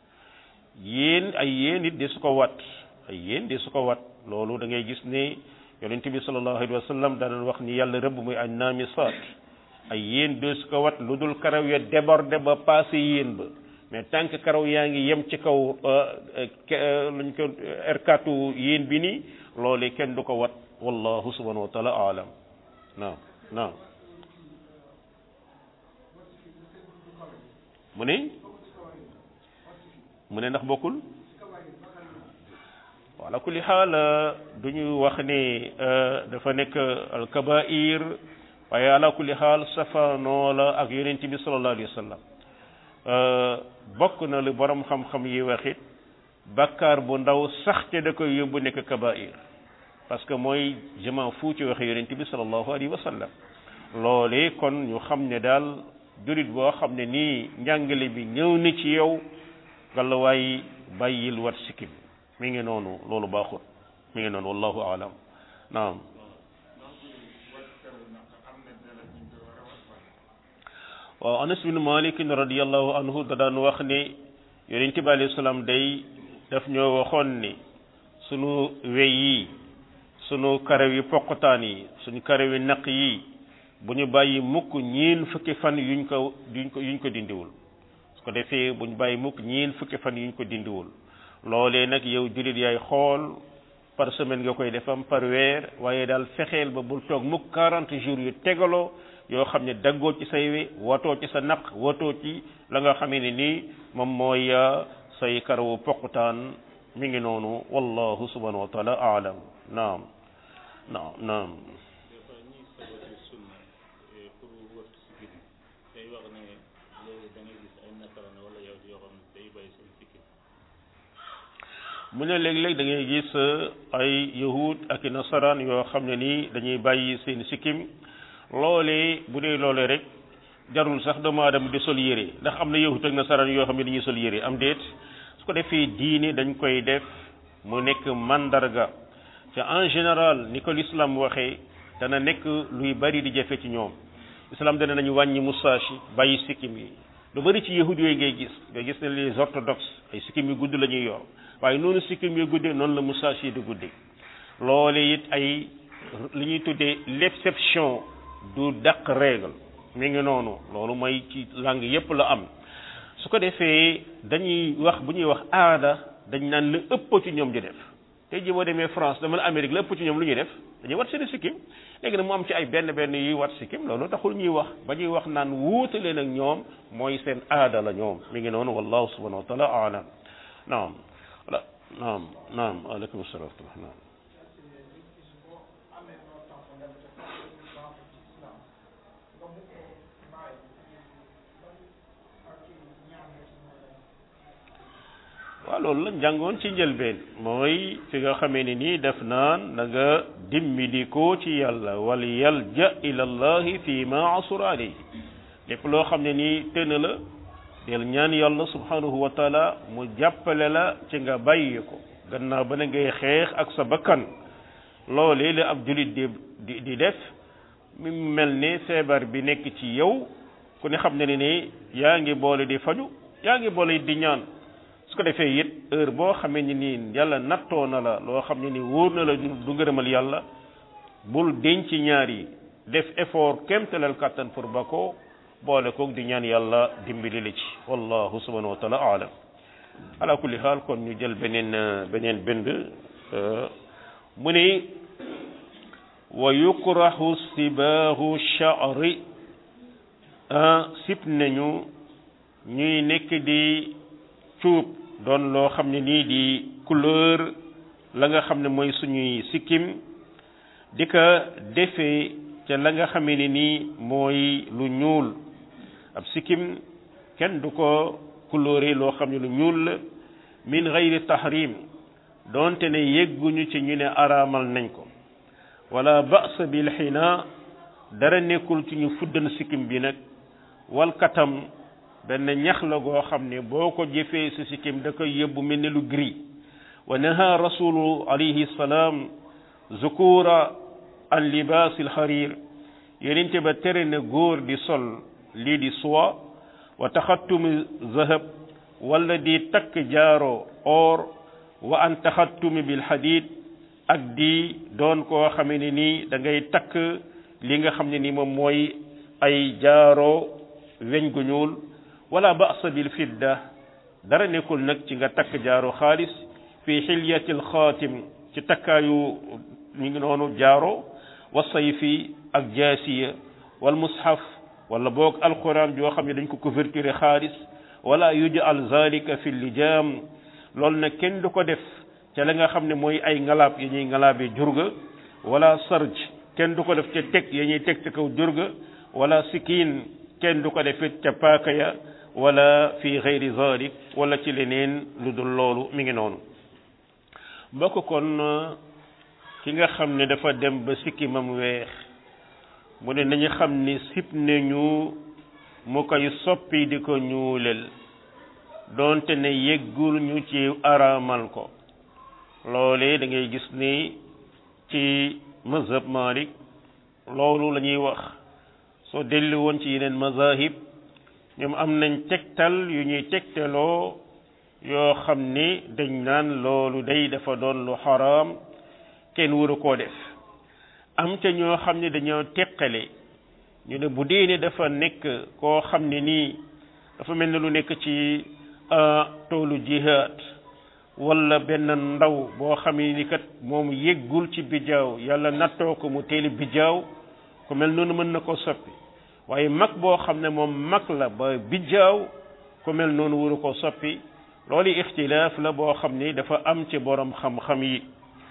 yéen ay yéen it de su ko wat ay yéen de su ko wat loolu da ngay gis ne yonent bi sallallahu alayhi wa sallam daan wax ni yàlla rëbb muy ay naamisaat ay yéen doo su ko wat lu dul karaw ya débordé ba passé yéen ba mais tant que karaw yaa ngi yem ci kaw luñ ko erkatu yéen bi nii loolee kenn du ko wat wallahu subhanahu wa taala alam naam naam mu ne mu ne ndax bokkul wala kulli xaal du ñu wax ne dafa nekk alkabair waaye ala kulli xaal safaanoo la ak yonent bi sallallahu alayhi wa sallam bokk na lu borom xam-xam yi waxit bakkaar bu ndaw sax te da koy yóbbu nekk kabair parce que mooy je m'en fous ci waxe yonent bi sallallahu alayhi wa sallam loole kon ñu xam ne daal jurit boo xam ne nii njàngale bi ñëw na ci yow gàllawaay bàyyil wat sikkim mi ngi noonu loolu baaxut mi ngi noonu wallahu alam naam waaw anas bin malik radiallahu anhu da daan wax ne yonent bi alayhi salaam day daf ñoo waxoon ni sunu wey yi sunu karaw yi poqtaan yi suñu karaw yi naq yi bu ñu bàyyi mukk ñiin fukki fan yuñ ko yuñ ko yuñ ko dindiwul su ko defee bu ñu bàyyi mukk ñiin fukki fan yuñ ko dindiwul loolee nag yow jullit yaay xool par semaine nga koy defam par weer waaye daal fexeel ba bul toog mukk 40 jours yu tegaloo yoo xam ne daggoo ci say we watoo ci sa naq watoo ci la nga xamee ne nii moom mooy say karawu poqutaan mi ngi noonu wallahu subhanahu wa taala aalam naam naam naam mu ne léeg-léeg da ngay gis ay yahud ak i nasaraan yoo xam ne nii dañuy bàyyi seen sikkim loolee bu dee loolee rek jarul sax doomu aadama di sol yére ndax am na yahud ak nasaraan yoo xam ne dañuy sol yére am déet su ko defee diine dañ koy def mu nekk mandarga te en général ni ko l'islam waxee dana nekk luy bari di jafe ci ñoom islam dana nañu wàññi moustache yi bàyyi sikkim yi lu bari ci yahud yooyu ngay gis nga gis ne les orthodoxes ay sikkim yu gudd la ñuy yor waaye noonu sikkim yu guddee noonu la moustache yi di guddee loole it ay li ñuy tuddee l'exception du dàq règle mi ngi noonu loolu mooy ci langue yépp la am su ko defee dañuy wax bu ñuy wax aada dañ naan la ëpp ci ñoom di def tey jii boo demee France dama la Amérique la ëpp ci ñoom lu ñuy def dañuy wat seen sikkim léegi nag mu am ci ay benn benn yuy wat sikkim loolu taxul ñuy wax ba ñuy wax naan wuute leen ak ñoom mooy seen aada la ñoom mi ngi noonu wallahu subhanahu wa taala alam naam naam naam aleykum salaam naam waaw loolu la jàngoon ci njëlbeen mooy fi nga xamee ne nii def naan na nga dimbali ko ci yàlla wal yalja ila llahi fi ma asura alayhi lépp loo xam ne nii tën la del ñaan yàlla subhanahu wa taala mu jàppale la ci nga bàyyi ko gannaaw ba na ngay xeex ak sa bakkan loolee la ab julit di di di def mi mel ne feebar bi nekk ci yow ku ne xam ne ne ni yaa ngi boole di faju yaa ngi boole di ñaan su ko defee it heure boo xamee ni nii yàlla nattoo na la loo xam ne ni wóor na la du ngërëmal yàlla bul denc ñaar yi def effort kémtalal kàttan pour ba ko boole koog di ñaan yàlla dimbali la ci wallahu subhanahu wa taala aalam ala kulli xaal kon ñu jël beneen beneen bind mu ni wa yukrahu sibaahu sha'ri sib nañu ñuy nekk di cuub doon loo xam ne nii di couleur la nga xam ne mooy suñuy sikkim di ko defee ca la nga xamee ne nii mooy lu ñuul ab sikkim kenn du ko couleurer loo xam ne lu ñuul la min gayri tahrim doonte ne yegguñu ci ñu ne araamal nañ ko wala ba'sa bil xina dara nekkul ci ñu fuddan sikkim bi nag wal katam benn ñax la goo xam ne boo ko jëfee si sikkim da koy yóbbu mel ne lu gris wa naha rasulu alayhi salaam zukura an libaasil xarir yenente ba tere na góor di sol lii di soie wa taxattumi zahab wala di takk jaaro or wa an taxattumi bil xadid ak di doon koo xamee ne nii da ngay takk li nga xam ne ni moom mooy ay jaaro weñ gu ñuul wala ba'sa bil fidda dara nekkul nag ci nga takk jaaro xaalis fi xilyatil xaatim ci takkaayu mi ngi noonu jaaro wa sayfi ak jaasiya wal mushaf wala boog alquran joo xam ne dañ ko couverture xaalis wala yujal zalika fi lijaam loolu nag kenn du ko def ca la nga xam ne mooy ay ngalaab yi ñuy ngalaabee jurga wala sarj kenn du ko def ca teg ya ñuy teg ca kaw jurga wala sikiin kenn du ko defit ca paaka ya wala fi gayri zalik wala ci leneen lu dul loolu mi ngi noonu mbokk kon ki nga xam ne dafa dem ba sikki mam weex mu ne nañu xam ni sib nañu mu koy soppi di ko ñuulel doonte ne yeggul ñu ci araamal ko loolee da ngay gis ni ci mazhab Malik loolu la ñuy wax soo dellu woon ci yeneen mazahib ñoom am nañ tegtal yu ñuy tegtaloo yoo xam ni dañ naan loolu day dafa doon lu xaraam kenn waru koo def am te ñoo xam ne dañoo teqale ñu ne bu dee ne dafa nekk koo xam ne nii dafa mel ne lu nekk ci toolu jihaad wala benn ndaw boo xam ne ni kat moom yeggul ci bijaaw yàlla nattoo ko mu teeli bijaaw ku mel noonu mën na ko soppi waaye mag boo xam ne moom mag la ba bijaaw ku mel noonu waru ko soppi loolu ixtilaaf la boo xam ni dafa am ci borom xam-xam yi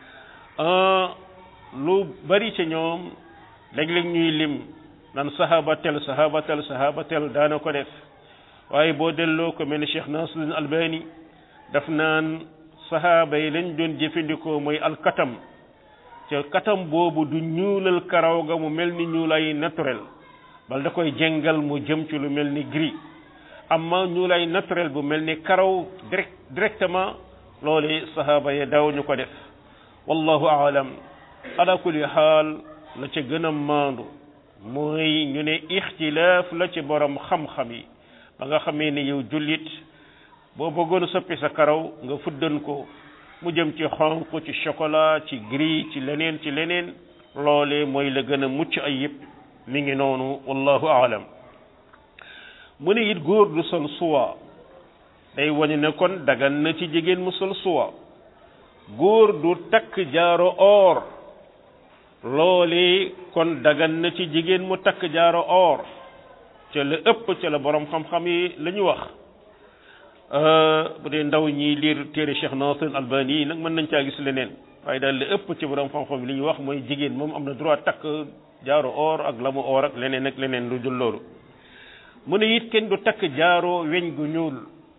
lu bari ci ñoom léeg-léeg ñuy lim nan sahaba tel sahaba tel sahaba tel daana ko def waaye boo delloo ko mel ni Cheikh Nasruddin Albani daf naan sahaaba yi lañ doon jëfandikoo mooy alkatam ca katam boobu du ñuulal karaw ga mu mel ni ñuulay naturel bal da koy jengal mu jëm ci lu mel ni gris amma ñuulay naturel bu mel ni karaw direct directement loolu sahaaba yi daaw ñu ko def wallahu aalam ala kulli xaal la ca gën a maandu mooy ñu ne ixtilaaf la ci borom xam-xam yi ba nga xamee ne yow jullit boo bëggoon soppi sa karaw nga fuddan ko mu jëm ci xonq ci chocolat ci gris ci leneen ci leneen loole mooy la gën a mucc ay yëpp mi ngi noonu wallahu aalam mu ne it góor du sol suwa day wañu ne kon dagan na ci jigéen mu sol suwa góor du takk jaaro or loole kon dagan na ci jigéen mu takk jaaro or ca la ëpp ca la borom xam-xam yi la ñu wax bu dee ndaw ñi liir téere Cheikh Nasir Albani yi nag mën nañ caa gis leneen waaye daal la ëpp ci borom xam-xam yi li ñu wax mooy jigéen moom am na droit takk jaaro or ak lamu or ak leneen ak leneen lu dul loolu mu ne it kenn du takk jaaro weñ gu ñuul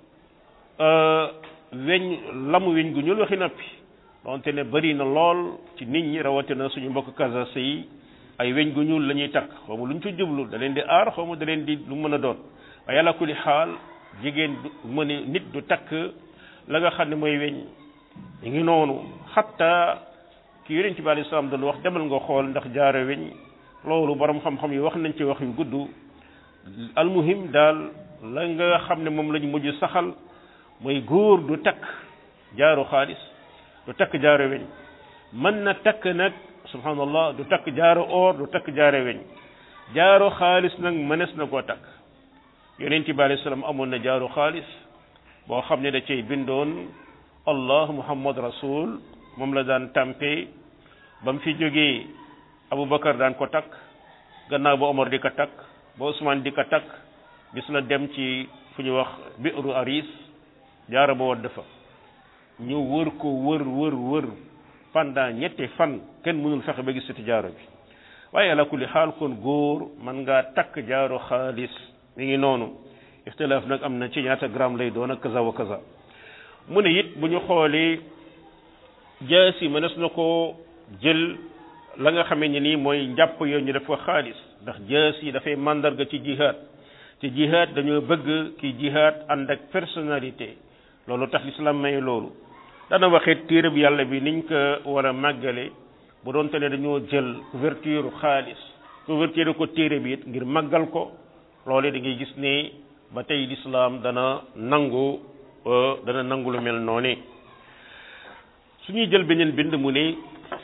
weñ lamu weñ gu ñuul waxi noppi donte ne bari na lool ci nit ñi rawatina suñu mbokk kasase yi ay weñ gu ñuul la ñuy takk xaw ma lu ñu ci jublu da leen di aar xaw ma da leen di lu mën a doon waaye yàlla kulli xaal jigéen du mu ne nit du takk la nga xam ne mooy weñ ñu ngi noonu xatta ki yonent bi alayhi salaam doon wax demal nga xool ndax jaaro weñ loolu borom xam-xam yi wax nañ ci wax yu gudd almuhim daal la nga xam ne moom lañ mujj saxal mooy góor du takk jaaro xaalis du takk jaaro weñ mën na takk nag subhanallah du takk jaaro or du takk jaaro weñ jaaro xaalis nag mënees na koo takk yonent bi alayhi salaam amoon na jaaro xaalis boo xam ne da cay bindoon allah muhammad rasul moom la daan tàmpe ba mu fi jógee aboubacar daan ko takk gannaaw ba omar di ko takk ba ousmane di ko takk bis la dem ci fu ñu wax bi'ru aris jaaro ba wadd fa ñu wër ko wër wër wër pendant ñetti fan kenn mënul fexe ba gis ci jaaro bi waaye ala kulli xaal kon góor man ngaa takk jaaro xaalis mi ngi noonu ixtilaaf nag am na ci ñaata gramme lay doon ak kaza wa kaza mu ne it bu ñu xoolee jaasi mënees na ko jël la nga xamee ni nii mooy njàpp yooyu ñu def ko xaalis ndax jaasi dafay màndarga ci jihaad ci jihaad dañoo bëgg ki jihaad ànd ak personnalité loolu tax lislaam may loolu dana waxee téere bi yàlla bi niñ ko war a màggale bu doonte ne dañoo jël couverture xaalis couverture ko téere bi it ngir màggal ko loole da ngay gis ne ba tey lislaam dana nangu dana nangu lu mel noonu su ñuy jël beneen bind mu ne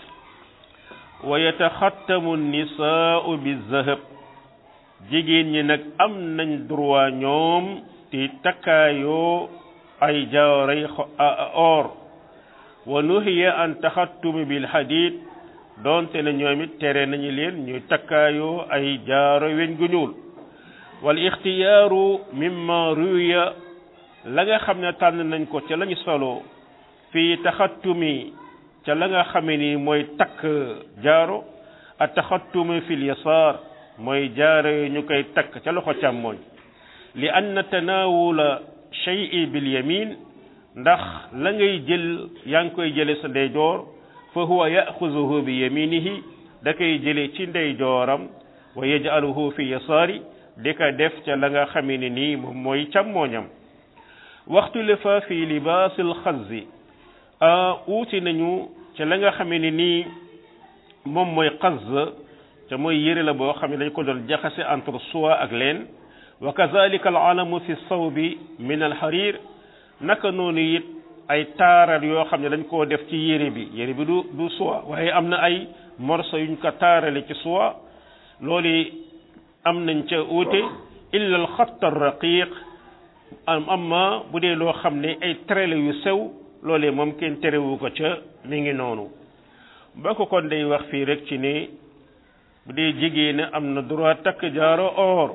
wa yataxattamu nisaau bi zahab jigéen ñi nag am nañ droit ñoom ti takkaayoo ay jaaray or wa nuhiya an taxattumi bil hadid doonte ne ñoom it tere nañu leen ñuy takkaayoo ay jaaro weñ gu ñuul wal ixtiyaaru mimma ruya la nga xam ne tànn nañ ko ca lañu solo fii taxattumi ca la nga xame ni mooy takk jaaro a taxattumi fil yasaar mooy jaaro yi ñu koy takk ca loxo càmmooñ li anna tanaawula shay'i bil yamin ndax la ngay jël yaa ngi koy jële sa ndeyjoor fa huwa yaxuzuhu bi yaminihi da koy jële ci ndeyjooram wa yaj'aluhu fi yasaari di ko def ca la nga xame ne nii moom mooy càmmooñam waxtu le fa fi libaasil xazzi uuti nañu ca la nga xame ne nii moom mooy xaz te mooy yëre la boo xam ne dañ ko doon jaxase entre soie ak leen wa kazalika al alamu fi sawbi min al harir naka noonu it ay taaral yoo xam ne dañ koo def ci yére bi yére bi du du soie waaye am na ay morceau yuñ ko taarale ci soie loolu am nañ ca uute illa al xatt ar raqiq am amma bu dee loo xam ne ay trele yu sew loolee moom kenn terewu ko ca mi ngi noonu ba ko kon day wax fii rek ci ne bu dee jigéen am na droit takk jaaro or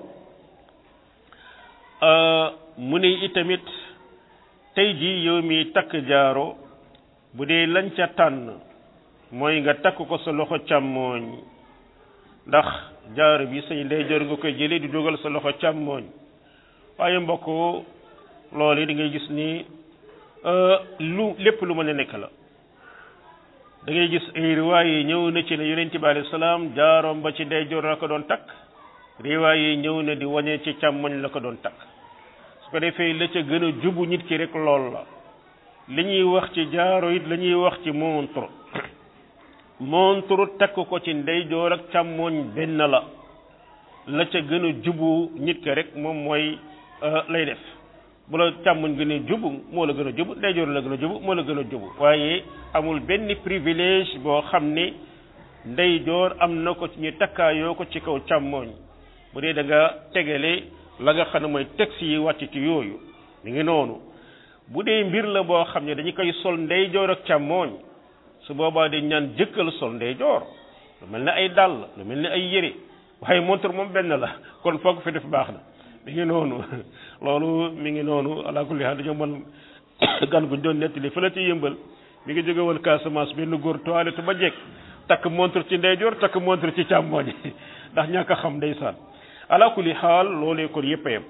mu ne itamit tey jii yow mi takk jaaro bu dee lañ ca tànn mooy nga takk ko sa loxo càmmooñ ndax jaaro bi say ndeyjoor nga koy jëlee di dugal sa loxo càmmooñ waaye mbokk loolu yi da ngay gis ni lu lépp lu mën a nekk la da ngay gis ay riwaay yi ñëw na ci ne yonent bi alayhi salaam jaaroom ba ci ndeyjoor la ko doon takk riwaay yi ñëw na di wañee ci càmmoñ la ko doon takk su ko defee la ca gën a jubu nit ki rek lool la li ñuy wax ci jaaro it la ñuy wax ci montre montre takk ko ci ndeyjoor ak càmmoñ benn la la ca gën a jubu nit ki rek moom mooy lay def bu la càmmoñ gën a jubu moo la gën a jubu ndeyjoor la gën a jubu moo la gën a jubu waaye amul benn privilège boo xam ne ndeyjoor am na ko ci ñu takkaayoo ko ci kaw càmmoñ bu dee da nga tegale la nga xam ne mooy texte yi wàcc ci yooyu mi ngi noonu bu dee mbir la boo xam ne dañu koy sol ndeyjoor ak càmmoñ su boobaa dañ ñaan jëkkal sol ndeyjoor lu mel ne ay dàll lu mel ne ay yére waaye montre moom benn la kon foog fi def baax na mi ngi noonu loolu mi ngi noonu ala kulli haal dañoo mën gan guñ doon nettali fële ci yëmbal mi ngi jóge woon Casamance benn góor toilette ba jekk takk montre ci ndeyjoor takk montre ci càmmooñ ndax ñàkk a xam ndeysaan ala kulli xaal loolee kon yëpp a yem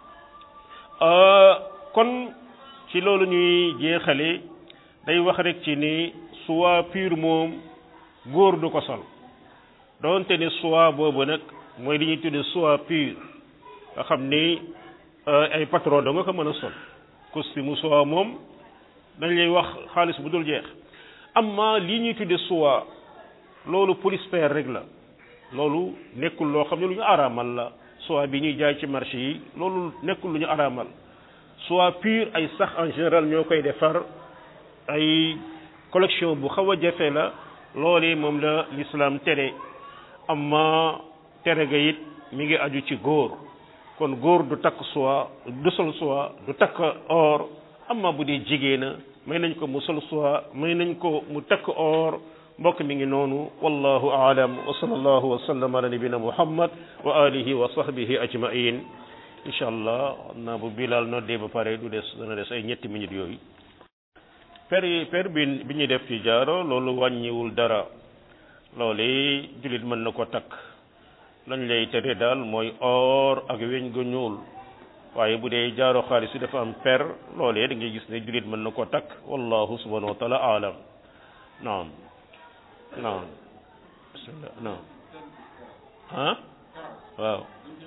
kon ci loolu ñuy jeexale day wax rek ci ni soie pure moom góor du ko sol doonte ne soie boobu nag mooy li ñuy tudde soie pure nga xam ni ay patron da nga ko mën a sol costume soie moom dañ lay wax xaalis bu dul jeex amma lii ñuy tudde soie loolu polyester rek la loolu nekkul loo xam ne lu ñu araamal la soie bi ñuy jaay ci marché yi loolu nekkul lu ñu araamal soie pure ay sax en général ñoo koy defar ay collection bu xaw a jafe la loolee moom la l'islam tere amma tere ga it mi ngi aju ci góor kon góor du takk soie du sol soie du takk or amma bu dee jigéena may nañ ko mu sol soie may nañ ko mu takk or mbokk mi ngi noonu wallahu aalam wa sallallahu wa sallam ala nabina muhammad wa alihi wa sahbihi ajmain incha allah xam naa bu bilal noddee ba pare du des dana des ay ñetti minutes yooyu per per bi bi ñuy def ci jaaro loolu wàññiwul dara loolu jullit mën na ko takk lañ lay tere daal mooy or ak weñ gu ñuul waaye bu dee jaaro xaalis yi dafa am per loolee da ngay gis ne jullit mën na ko takk wallahu subhanahu wa taala aalam naam naam bismillah naam ah waaw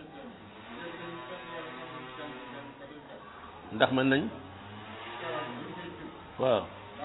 ndax mën nañ waaw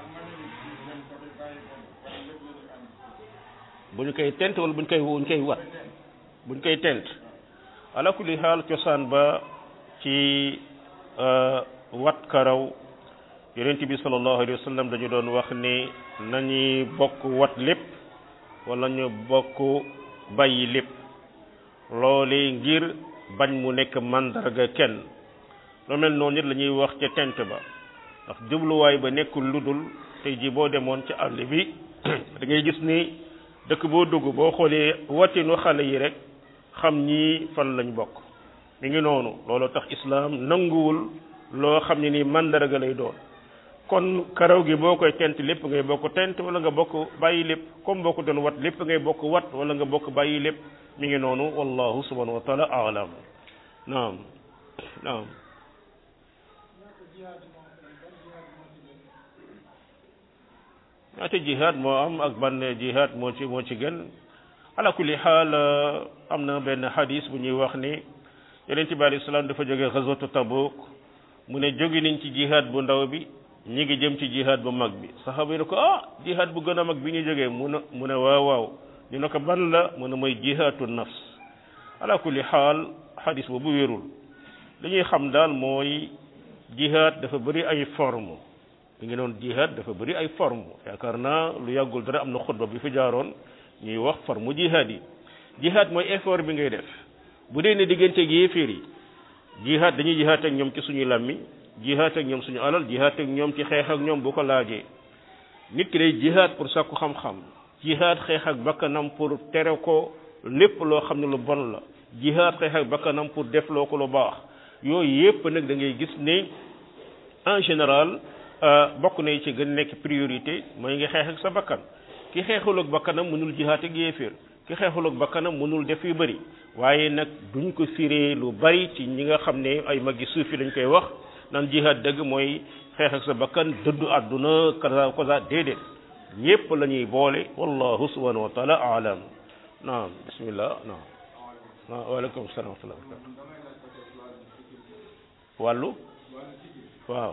bu ñu koy tent wala bu ñu koy bu ñu koy wat bu ñu koy tent ala kulli xaal cosaan ba ci wat karaw yonent bi sallallahu alayhi wa sallam dañu doon wax ni nañuy bokk wat lépp wala ñu bokk bàyyi lépp loolee ngir bañ mu nekk mandarga kenn lu mel noonu nit la ñuy wax ca tent ba ndax jubluwaay ba nekkul ludul tey ji boo demoon ci àll bi da ngay gis ni dëkk boo dugg boo xoolee watinu xale yi rek xam ñii fan lañ bokk mi ngi noonu loolu tax islaam nanguwul loo xam ne ni mandarga lay doon kon karaw gi boo koy tent lépp ngay bokk tent wala nga bokk bàyyi lépp comme boo ko doon wat lépp ngay bokk wat wala nga bokk bàyyi lépp mi ngi noonu wallahu subhanahu wa taala alam naam naam ñaata jihaad moo am ak ban jihaad moo ci moo ci gën ala kulli xaal am na benn hadis bu ñuy wax ni yonent bi alayhi salaam dafa jóge xaswatu tabuk mu ne jóge nañ ci jihaad bu ndaw bi ñi ngi jëm ci jihaad bu mag bi saxaaba yi ne ko ah jihaad bu gën a mag bi ñu jógee mu ne mu ne waaw waaw ñu ne ko ban la mu ne mooy jihaatu nafs ala kulli xaal hadis boobu wérul li ñuy xam daal mooy jihaad dafa bëri ay forme mi ngi noonu jihaad dafa bëri ay forme yaakaar naa lu yàggul dara am na xutba bi fi jaaroon ñuy wax forme jihaad yi jihaad mooy effort bi ngay def bu dee ne diggante gi yéeféer yi jihaad dañuy jihaad ak ñoom ci suñuy làmmi jihaad ak ñoom suñu alal jihaad ak ñoom ci xeex ak ñoom bu ko laajee nit ki day jihaad pour sàkku xam-xam jihaad xeex ak bakkanam pour tere ko lépp loo xam ne lu bon la jihaad xeex ak bakkanam pour def loo ko lu baax yooyu yépp nag da ngay gis ne en général bokk na ci gën nekk priorité mooy nga xeex ak sa bakkan ki xeexul ak bakkanam mënul jihaat ak yéeféer ki xeexul ak bakkanam mënul def yu bëri waaye nag duñ ko firee lu bari ci ñi nga xam ne ay maggi suufi lañ koy wax naan jihaat dëgg mooy xeex ak sa bakkan dëddu àdduna kaza kaza déedéet ñépp la ñuy boole wallahu subhanahu wa taala alam naam bismillah naam naam waaleykum salaam wa rahmatullah wàllu waaw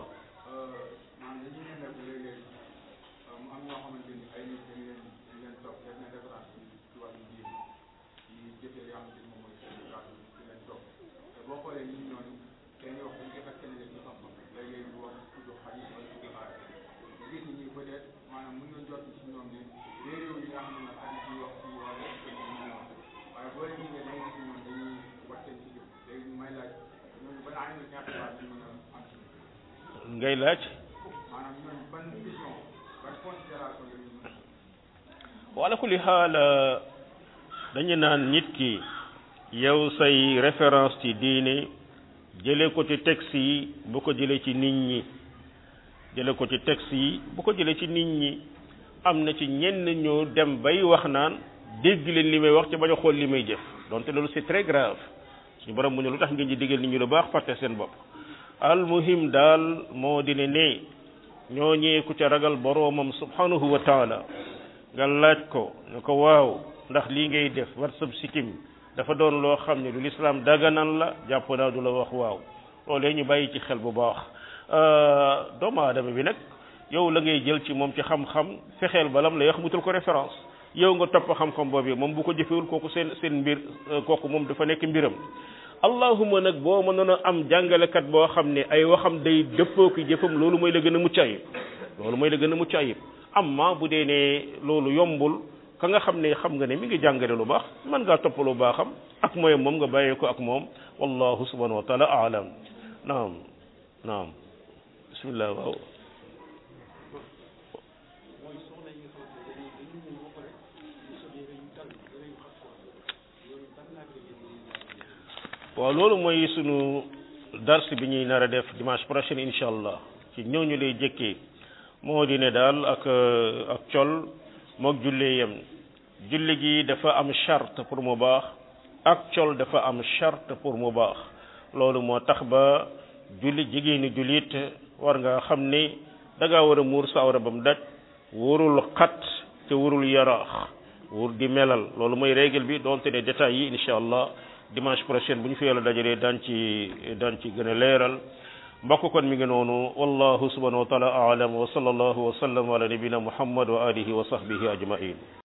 ngay laaj wala kulli xaal dañu naan nit ki yow say référence ci diine jële ko ci texte yi bu ko jëlee ci nit ñi jële ko ci texte yi bu ko jëlee ci nit ñi am na ci ñenn ñu dem bay wax naan dégg leen li may wax ci bañ a xool li may jëf donte loolu c'est très grave suñu borom mu ne lu tax ngeen di digal nit ñi lu baax fàtte seen bopp al muhim daal moo di ne ne ñooñee ku ca ragal boroomam subhanahu wa taala nga laaj ko ne ko waaw ndax lii ngay def war sab sikkim dafa doon loo xam ne du lislaam daganan la jàpp naa du la wax waaw loolee ñu bàyyi ci xel bu baax doomu aadama bi nag yow la ngay jël ci moom ci xam-xam fexeel balam la wax mutal ko référence yow nga topp xam-xam boobu moom bu ko jëfewul kooku seen seen mbir kooku moom dafa nekk mbiram allahuma nag boo mënoon a am jàngalekat boo xam ne ay waxam day dëppoo ki jëfam loolu mooy la gën a mucc ayib loolu mooy la gën a mucc ayib amma bu dee ne loolu yombul ka nga xam ne xam nga ne mi ngi jàngale lu baax mën ngaa topp lu baaxam ak mooy moom nga bàyyee ko ak moom wallahu subhanahu wa taala aalam naam naam bismillah waaw waaw loolu mooy sunu dars bi ñuy nar a def dimanche prochain incha allah ci ñooñu lay jëkkee moo di ne daal ak ak col moog jullee yem julli gi dafa am charte pour mu baax ak col dafa am charte pour mu baax loolu moo tax ba julli jigéeni jullit war nga xam ni da ngaa war a muur sa awra ba mu daj wurul xat te wurul yaraax wur di melal loolu mooy règle bi doonte ne détails yi incha allah dimanche prochain bu ñu fi yàlla dajalee daan ci daan ci gën a leeral mbokk kon mi ngi noonu wallahu subhanahu wa taala aalam wa sallallahu wa sallam ala nabina muhammad wa alihi wa sahbihi ajmain